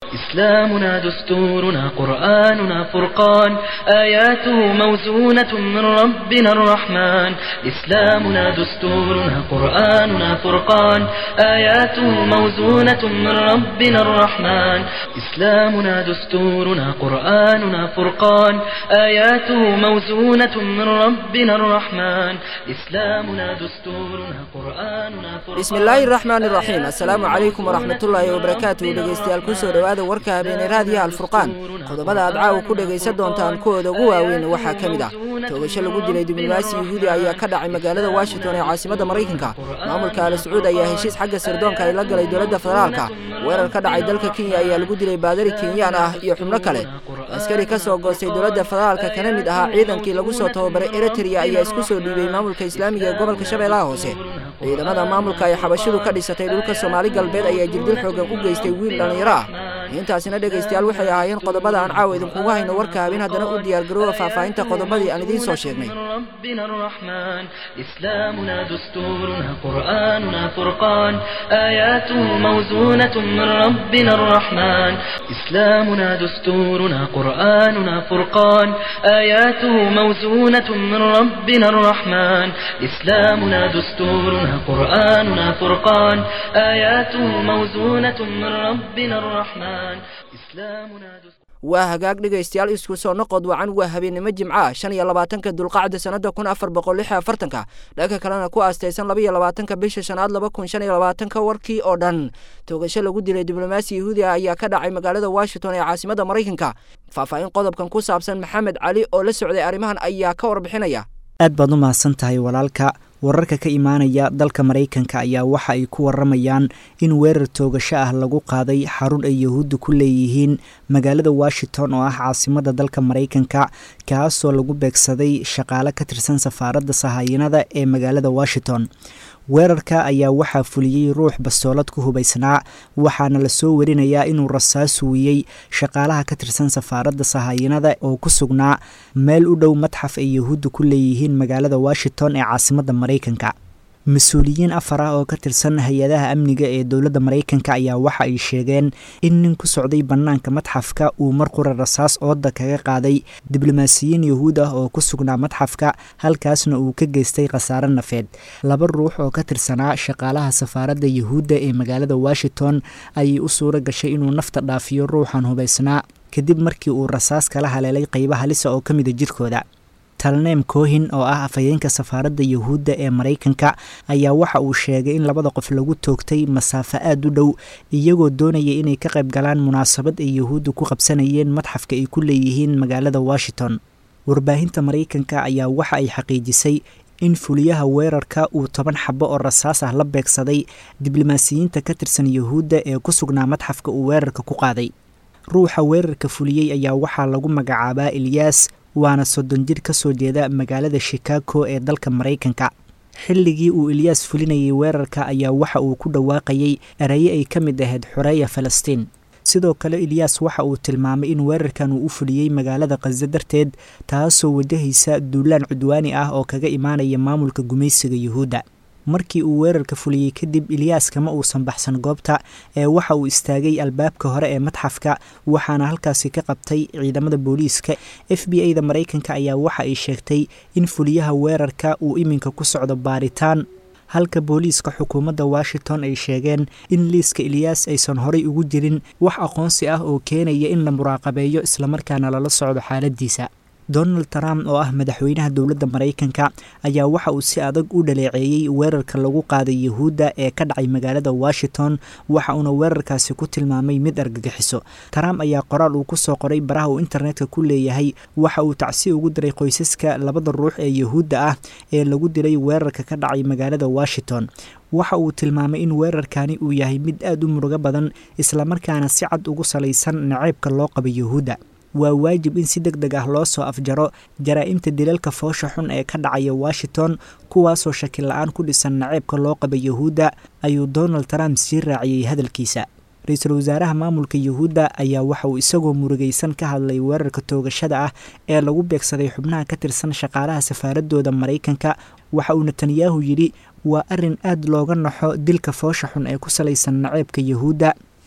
إسلامنا دستورنا قرآننا فرقان آياته موزونة من ربنا الرحمن إسلامنا دستورنا قرآننا فرقان آياته موزونة من ربنا الرحمن إسلامنا دستورنا قرآننا فرقان آياته موزونة من ربنا الرحمن إسلامنا دستورنا قرآننا فرقان bismillaahi raxmaan iraxiim assalaamu calaykum waraxmatullaahi wabarakaatuhu dhegeystayaal kusoo dhowaada warka habeenay raadiyaha alfurqaan qodobada aad caawa ku dhegaysan doontaan kuwooda ugu waaweyn waxaa ka mid ah toogasho lagu dilay diblomaasi yuhuudi ayaa ka dhacay magaalada washington ee caasimadda maraykanka maamulka al sacuud ayaa heshiis xagga sirdoonka ay la galay dowladda federaalka weerar ka dhacay dalka kenya ayaa lagu dilay baadari kenyaan ah iyo xubno kale askari ka soo goostay dowladda federaalka kana mid ahaa ciidankii lagu soo tababaray eritrea ayaa isku soo dhiibay maamulka islaamiga ee gobolka shabeellaha hoose ciidamada maamulka ay xabashidu ka dhisatay dhulka soomaali galbeed ayaa jirdil xoogan u geystay wiil dhallinyaro ah intaasina dhegaystayaal waxay ahaayeen qodobada aan caawa idinkugu hayno warka habeen haddana u diyaargaroowa faahfaahinta qodobadii aan idiin soo sheegnay ربنا الرحمن إسلامنا دستورنا قرآننا فرقان آياته موزونة من ربنا الرحمن إسلامنا دستورنا قرآننا فرقان آياته موزونة من ربنا الرحمن إسلامنا دستورنا قرآننا فرقان آياته موزونة من ربنا الرحمن إسلامنا دستورنا waa hagaag dhegaystayaal isku soo noqod wacan waa habeennimo jimca shan iyo labaatanka dulqacda sannada kun afar boqol lix iyo afartanka dhanka kalena ku aastaysan laba iyo labaatanka bisha shanaad laba kun shan iyo labaatanka warkii oo dhan toogasho lagu dilay diblomaasi yahuudi ah ayaa ka dhacay magaalada washington ee caasimadda maraykanka faahfaahin qodobkan ku saabsan maxamed cali oo la socday arrimahan ayaa ka warbixinaya aad baad u mahadsan tahay walaalka wararka ka imaanaya dalka maraykanka ayaa waxa ay ku waramayaan in weerar toogasho ah lagu qaaday xarun ay yahuudda ku leeyihiin magaalada washington oo ah caasimada dalka maraykanka kaasoo lagu beegsaday shaqaale ka tirsan safaaradda sahayanada ee magaalada washington weerarka ayaa waxaa fuliyey ruux bastoolad ku hubaysnaa waxaana lasoo warinayaa inuu rasaas wiyey shaqaalaha ka tirsan safaaradda sahayanada oo ku sugnaa meel u dhow madxaf ay yahuudda ku leeyihiin magaalada washington ee caasimadda maraykanka mas-uuliyiin afar ah oo ka tirsan hay-adaha amniga ee dowladda maraykanka ayaa waxa ay sheegeen in nin ku socday bannaanka madxafka uu mar qura rasaas ooda kaga qaaday diblomaasiyiin yahuud ah oo ku sugnaa madxafka halkaasna uu ka geystay khasaare nafeed laba ruux oo ka tirsanaa shaqaalaha safaaradda yahuudda ee magaalada washington ayay u suuro gashay inuu nafta dhaafiyo ruuxan hubaysnaa kadib markii uu rasaas kala haleelay qayba halisa oo ka mida jirkooda talneem kohin oo ah afhayeenka safaaradda yahuudda ee maraykanka ayaa waxa uu sheegay in labada qof lagu toogtay masaafo aad u dhow iyagoo doonaya inay ka qayb galaan munaasabad ay yahuudda ku qabsanayeen madxafka ay ku leeyihiin magaalada washington warbaahinta maraykanka ayaa waxa ay xaqiijisay in fuliyaha weerarka uu toban xabo oo rasaas ah la beegsaday diblomaasiyiinta ka tirsan yahuudda ee ku sugnaa madxafka uu weerarka ku qaaday ruuxa weerarka fuliyey ayaa waxaa lagu magacaabaa ilyaas waana soddon jir ka soo jeeda magaalada shikaago ee dalka maraykanka xilligii uu ilyaas fulinayay weerarka ayaa waxa uu ku dhawaaqayay eraye ay ka mid ahayd xoreeya falastiin sidoo kale ilyaas waxa uu tilmaamay in weerarkan uu u fuliyey magaalada khaza darteed taasoo wajahaysa duulaan cudwaani ah oo kaga imaanaya maamulka gumaysiga yuhuudda markii uu weerarka fuliyey kadib ilyaas kama uusan baxsan goobta ee waxa uu istaagay albaabka hore ee madxafka waxaana halkaasi ka qabtay ciidamada booliiska f b a da maraykanka ayaa waxa ay sheegtay in fuliyaha weerarka uu iminka ku socdo baaritaan halka booliiska xukuumadda washington ay sheegeen in liiska ilyaas aysan horay ugu jirin wax aqoonsi ah oo keenaya in la muraaqabeeyo islamarkaana lala socdo xaaladiisa donald trump oo ah madaxweynaha dowladda maraykanka ayaa waxa uu si adag u dhaleeceeyey weerarka lagu qaaday yahuudda ee ka dhacay magaalada washington waxa uuna weerarkaasi ku tilmaamay mid argagixiso trump ayaa qoraal uu kusoo qoray baraha uu internetka ku leeyahay waxa uu tacsi ugu diray qoysaska labada ruux ee yahuudda ah ee lagu dilay weerarka ka dhacay magaalada washington waxa uu tilmaamay in weerarkani uu yahay mid aad u murugo badan islamarkaana si cad ugu salaysan naceybka loo qabo yahuudda waa waajib in si deg deg ah loo soo afjaro jaraa'imta dilalka foosha xun ee ka dhacaya washington kuwaasoo shaki la-aan ku dhisan naceebka loo qaba yahuudda ayuu donald trump sii raaciyey hadalkiisa ra-iisul wasaaraha maamulka yuhuudda ayaa waxa uu isagoo murugaysan ka hadlay weerarka toogashada ah ee lagu beegsaday xubnaha ka tirsan shaqaalaha safaaradooda maraykanka waxa uu netanyahu yidhi waa arrin aad looga naxo dilka foosha xun ee ku salaysan naceebka yuhuudda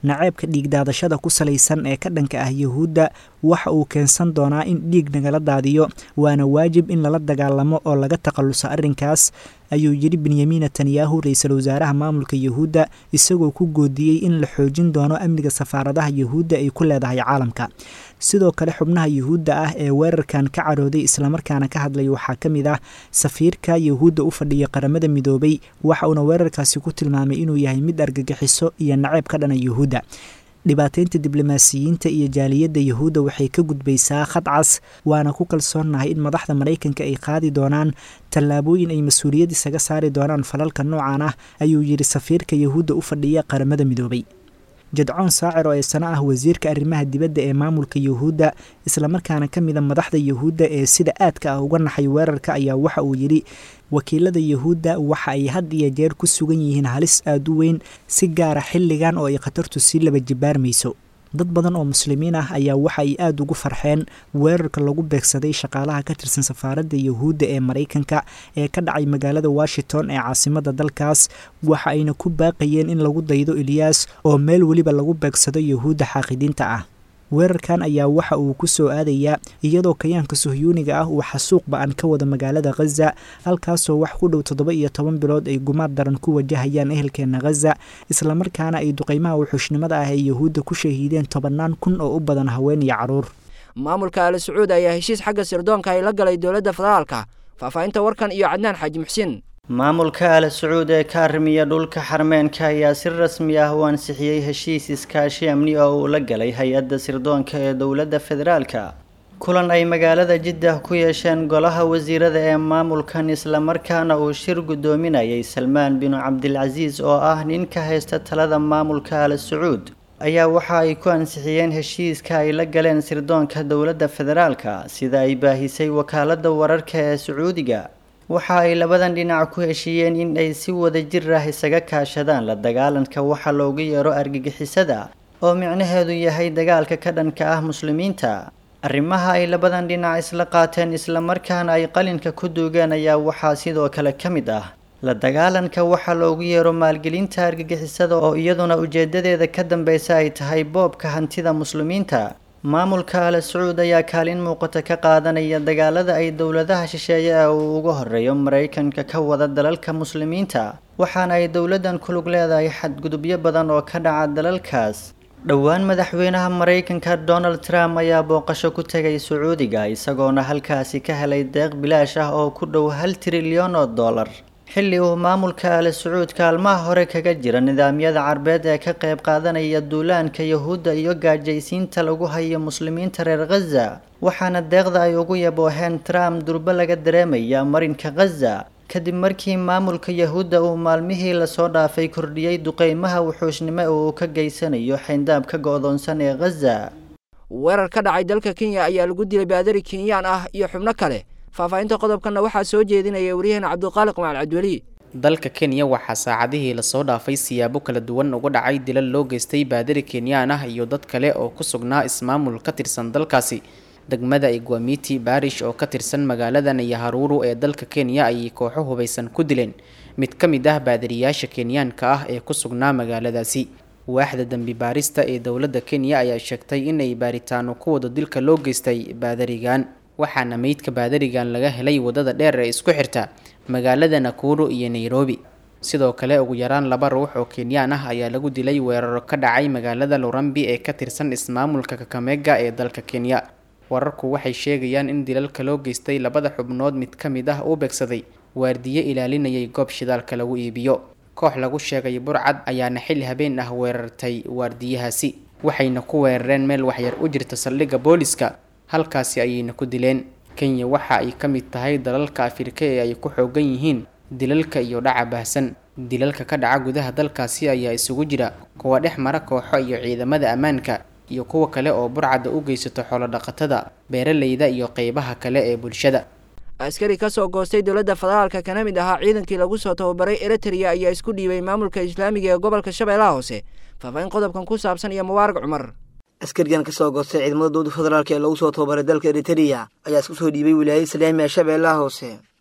naceebka dhiigdaadashada ku salaysan ee ka dhanka ah yuhuudda waxa uu keensan doonaa in dhiig nagala daadiyo waana waajib in lala dagaalamo oo laga takhalluso arrinkaas ayuu yidhi benyamin netanyahu ra-iisul wasaaraha maamulka yuhuudda isagoo ku goodiyey in la xoojin doono amniga safaaradaha yuhuudda ay ku leedahay caalamka sidoo kale xubnaha yuhuudda ah ee weerarkan ka carooday islamarkaana ka hadlay waxaa ka mid ah safiirka yuhuudda u fadhiya qaramada midoobay waxa uuna weerarkaasi ku tilmaamay inuu yahay mid argagixiso iyo naceeb ka dhana yuhuudda dhibaateynta diblomaasiyiinta iyo jaaliyadda yuhuudda waxay ka gudbaysaa khad cas waana ku kalsoonnahay in madaxda maraykanka ay qaadi doonaan tallaabooyin ay mas-uuliyad isaga saari doonaan falalka noocan ah ayuu yidhi safiirka yuhuudda u fadhiya qaramada midoobay jadcoon saacir oo eesano ah wasiirka arrimaha dibadda ee maamulka yuhuudda islamarkaana ka mida madaxda yuhuudda ee sida aadka ah uga naxay weerarka ayaa waxa uu yidhi wakiilada yuhuudda waxa ay had iyo jeer ku sugan yihiin halis aada u weyn si gaara xilligan oo ay khatartu sii laba jibaarmayso dad badan oo muslimiin ah ayaa waxa ay aada ugu farxeen weerarka lagu beegsaday shaqaalaha ka tirsan safaaradda yuhuudda ee maraykanka ee ka dhacay magaalada washington ee caasimadda dalkaas waxa ayna ku baaqayeen in lagu daydo eliyas oo meel weliba lagu beegsado yuhuudda xaaqidiinta ah weerarkan ayaa waxa uu ku soo aadayaa iyadoo kayaanka suhyuuniga ah uu xasuuq ba-an ka wada magaalada khaza halkaasoo wax ku dhow toddoba iyo toban bilood ay gumaad daran ku wajahayaan ehelkeena khaza islamarkaana ay duqeymaha wuxuushnimada ah ee yuhuudda ku shahiideen tobannaan kun oo u badan haween iyo carruur maamulka ali sacuud ayaa heshiis xagga sirdoonka ay la galay dowladda federaalka faahfaahinta warkan iyo cadnaan xaaji muxsiin maamulka al sacuud ee ka arrimiya dhulka xarmeenka ayaa si rasmi ah u ansixiyey heshiis iskaashi amni oo uu la galay hay-adda sirdoonka ee dowladda federaalka kulan ay magaalada jiddah ku yeesheen golaha wasiirada ee maamulkan islamarkaana uu shir guddoominayay salmaan binu cabdilcasiis oo ah nin ka haysta talada maamulka al sacuud ayaa waxa ay ku ansixiyeen heshiiska ay la galeen sirdoonka dowladda federaalka sida ay baahisay wakaaladda wararka ee sacuudiga waxa ay labadan dhinac ku heshiiyeen in ay si wada jir ah isaga kaashadaan la dagaalanka waxa loogu yeero argagixisada oo micnaheedu yahay dagaalka ka dhanka ah muslimiinta arrimaha ay labadan dhinac isla qaateen islamarkaana ay qalinka ku duugeen ayaa waxaa sidoo kale ka mid ah la dagaalanka waxa loogu yeero maalgelinta argagixisada oo iyaduna ujeedadeeda ka dambeysa ay tahay boobka hantida muslimiinta maamulka al sacuud ayaa kaalin muuqata ka qaadanaya dagaalada ay dowladaha shisheeye ee uu uga horeeyo maraykanka ka wada dalalka muslimiinta waxaana ay dowladdan ku lug leedahay xadgudubyo badan oo ka dhaca dalalkaas dhowaan madaxweynaha maraykanka donald trump ayaa booqasho ku tegay sacuudiga isagoona halkaasi ka helay deeq bilaash ah oo ku dhow hal trilyan oo dollar xilli uu maamulka al sacuud kaalmaha hore kaga jira nidaamyada carbeed ee ka qayb qaadanaya duulaanka yahuudda iyo gaajaysiinta lagu hayo muslimiinta reer khaza waxaana deeqda ay ugu yabooheen trump durbo laga dareemaya marinka khaza kadib markii maamulka yahuudda uu maalmihii lasoo dhaafay kordhiyey duqeymaha wuxuushnimo oo uu ka geysanayo xayndaabka go-doonsan ee khaza weerar ka dhacay dalka kenya ayaa lagu dilay baadari kenyaan ah iyo xubno kale faahfaahinta qodobkanna waxaa soo jeedinaya waryaheena cabdiqaaliq macal cabdiweli dalka kenya waxaa saacadihii lasoo dhaafay siyaabo kala duwan uga dhacay dilal loo geystay baadari kenyaan ah iyo dad kale oo ku sugnaa ismaamul ka tirsan dalkaasi degmada igwamiti baarish oo ka tirsan magaalada nayaharuuru ee dalka kenya ayay kooxo hubaysan ku dileen mid ka mid ah baadariyaasha kenyaanka ah ee ku sugnaa magaaladaasi waaxda dembi baarista ee dowladda kenya ayaa sheegtay inay baaritaano ku wada dilka loo geystay baadarigan waxaana meydka baadarigan laga helay wadada dheer ee isku xirta magaalada nakuru iyo nairobi sidoo kale ugu yaraan laba ruux oo kenyaan ah ayaa lagu dilay weeraro ka dhacay magaalada lurambi ee ka tirsan ismaamulka kakamega ee dalka kenya wararku waxay sheegayaan in dilalka loo geystay labada xubnood mid ka mid ah uu beegsaday waardiye ilaalinayay goob shidaalka lagu iibiyo koox lagu sheegay burcad ayaana xilli habeen ah weerartay waardiyahaasi waxayna ku weerareen meel waxyar u jirta saldhigga booliska halkaasi ayayna ku dileen kenya waxa ay ka mid tahay dalalka afrika ee ay ku xoogan yihiin dilalka iyo dhaca baahsan dilalka ka dhaca gudaha dalkaasi ayaa isugu jira kuwa dhex mara kooxo iyo ciidamada ammaanka iyo kuwa kale oo burcadda u geysato xoolodhaqatada beeralayda iyo qeybaha kale ee bulshada askari ka soo goostay dowladda federaalka kana mid ahaa ciidankii lagu soo tababaray eritrea ayaa isku dhiibay maamulka islaamiga ee gobolka shabeellaha hoose faahfaahin qodobkan ku saabsan iyo mubaarag cumar askarigan ka soo goostay ciidamada dowladda federaalk ee lagu soo tababaray dalka eritereya ayaa isku soo dhiibay wilaayada islaamiga shabeellaha hoose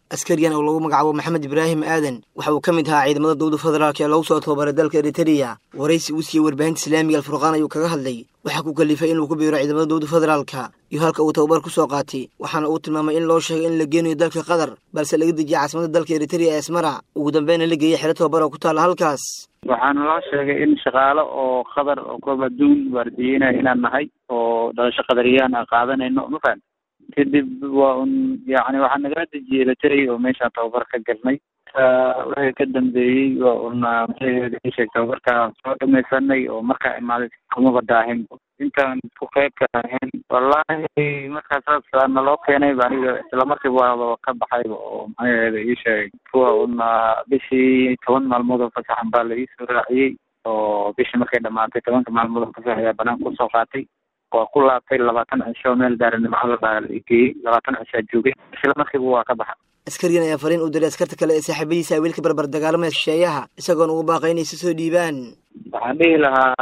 askarigan oo lagu magacaabo maxamed ibraahim aadan waxa uu ka mid ahaa ciidamada dowlada federaalk ee lagu soo tababaray dalka eritreya waraysi uu siiyey warbaahinta islaamiga alfurqaan ayuu kaga hadlay waxaa ku kalifay inuu ku biiro ciidamada dowlada federaalka iyo halka uu tababar ku soo qaatay waxaana uu tilmaamay in loo sheegay in la geenayo dalka qatar balse laga dejiyay caasimada dalka eritreya ee asmara ugu dambeyna la geeyey xero tababar oo ku taalla halkaas waxaana loo sheegay in shaqaalo oo qadar oo koob adduun waardiyeynaya inaan nahay oo dhalasho qadariyaan aan qaadanayno ma fahan kadib waa un yacni waxaa nagala dejiyey eritrea oo meeshaan tababar ka galnay wixii ka dambeeyey waa un sheeg tababarka soo dhamaysanay oo markaa imaaday kumaba daahin intaan ku qeybka ahayn wallaahi markaa saas naloo keenay aniga islamarkiiba waa ka baxayba oo maxaheeda ii sheegay kuwa un bishii toban maalmood oo fasaxan baa la iisoo raaciyey oo bishii markay dhamaatay tobanka maalmood oo fasax ayaa banaanka kusoo qaatay waa ku laabtay labaatan cisho meel daaranimo la geeyey labaatan cishaa joogay isla markiiba waa ka baxa askarigan ayaa fariin u diray askarta kale ee saaxiibadiisa wiilka barbar dagaalamaya shisheeyaha isagoona ugu baaqay inay si soo dhiibaan waxaan dhihi lahaa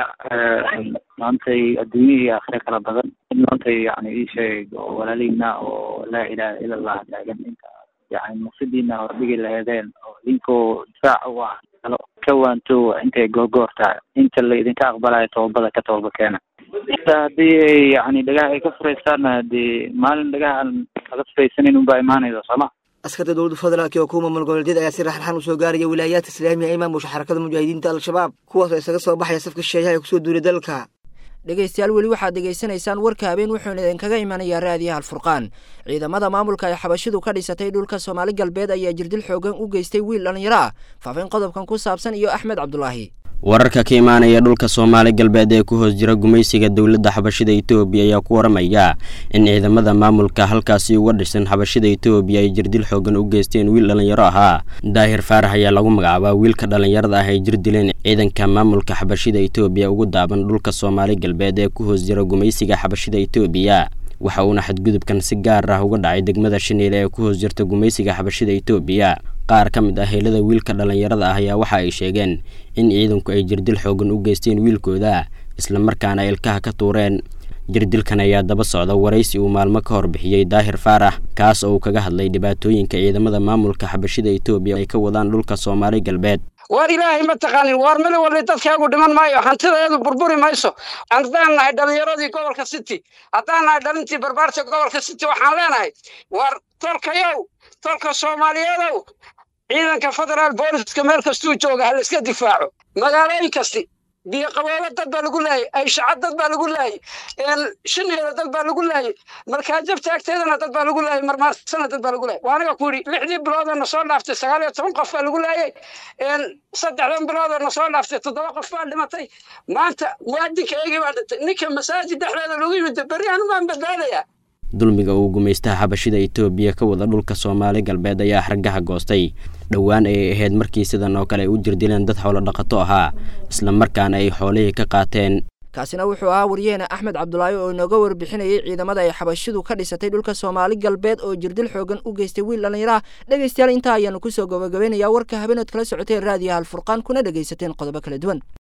maantay adduunya iyo aakhire kala badan in maantay yani ii sheeg oo walaalihiina oo laa ilaaha ila allah taagan inta yani maqsidiina hordhigi laheedeen oo idinkoo difaac u ah kalo ka waanto intay googoor tahay inta la idinka aqbalayo toobada ka tooba keena inta haddii ay yani dhagaha ay ka furaystaanna hadii maalin dhagaha aan laga furaysanin unbaa imaanaysa sooma askarta dowladda federaalk oo kuwa maamul goboleedyada ayaa si raxraxan usoo gaaraya wilaayaadka islaamiga ee maamusha xarakada mujaahidiinta al-shabaab kuwaas oo isaga soo baxaya safka shisheeyaha ee kusoo duulay dalka dhegaystayaal weli waxaad degaysanaysaan warka habeen wuxuuna idinkaga imanayaa raadiyaha alfurqaan ciidamada maamulka ay xabashidu ka dhisatay dhulka soomaali galbeed ayaa jirdil xoogan u geystay wiil dhallinyaro ah faafin qodobkan ku saabsan iyo axmed cabdulaahi wararka ka imaanaya dhulka soomaali galbeed ee ku hoos jira gumaysiga dowladda xabashida etoobiya ayaa ku waramaya in ciidamada maamulka halkaasi uga dhisan xabashida etoobiya ay jirdil xoogan u geysteen wiil dhallinyaro ahaa daahir faarax ayaa lagu magacaabaa wiilka dhallinyarada ah ay jir dileen ciidanka maamulka xabashida etoobiya ugu daaban dhulka soomaali galbeed ee ku hoos jira gumaysiga xabashida etoobiya waxa uuna xadgudubkan si gaar ah uga dhacay degmada shaniile ee ku hoos jirta gumaysiga xabashida etoobiya qaar ka mid ah heelada wiilka dhallinyarada ah ayaa waxa ay sheegeen in ciidanku ay jirdil xoogan u geysteen wiilkooda islamarkaana ilkaha ka tuureen jirdilkan ayaa daba socda waraysi uu maalmo ka hor bixiyey daahir faarax kaas oo uu kaga hadlay dhibaatooyinka ciidamada maamulka xabashida etoobiya ay ka wadaan dhulka soomaali galbeed waar ilaahay ma taqaanin waar mali walli dadkaagu dhiman maayo hantidaeedu burburi mayso haddaan nahay dhallinyaradii gobolka city haddaan nahay dhalintii barbaarta gobolka city waxaan leenahay waar tolkayow tolka soomaaliyeedow ciidanka federaal booliska meel kastuu jooga ha layska difaaco magaalooyin kasti biyo qaboolo dad baa lagu laayay ayshaca dad baa lagu laayay shineeda dad baa lagu laayay markaajab taagteedana dad baa lagu laayay marmaarsana dad baa lagu laayay waanaga ku yidhi lixdii biloodoo na soo dhaaftay sagaal iyo toban qof baa lagu laayay saddexdan biloodoo na soo dhaaftay toddoba qof baa dhimatay maanta muwaadinka eegii baa dhintay ninka masaajid dhexdeeda lagu yimid berri anugaan badbaadayaa dulmiga uu gumaystaha xabashida etoobiya ka wada dhulka soomaali galbeed ayaa hargaha goostay dhowaan ayay ahayd markii sidan oo kale ay u jirdileen dad xoolo dhaqato ahaa islamarkaana ay xoolihii ka qaateen kaasina wuxuu ahaa waryaheena axmed cabdulaahi oo inooga warbixinayay ciidamada ay xabashidu ka dhisatay dhulka soomaali galbeed oo jirdil xoogan u geystay wiil dhallinyaraha dhegaystayaal intaa ayaanu kusoo gabagabaynayaa warka habeenood kala socoteen raadiyaha alfurqaan kuna dhegaysateen qodobo kala duwan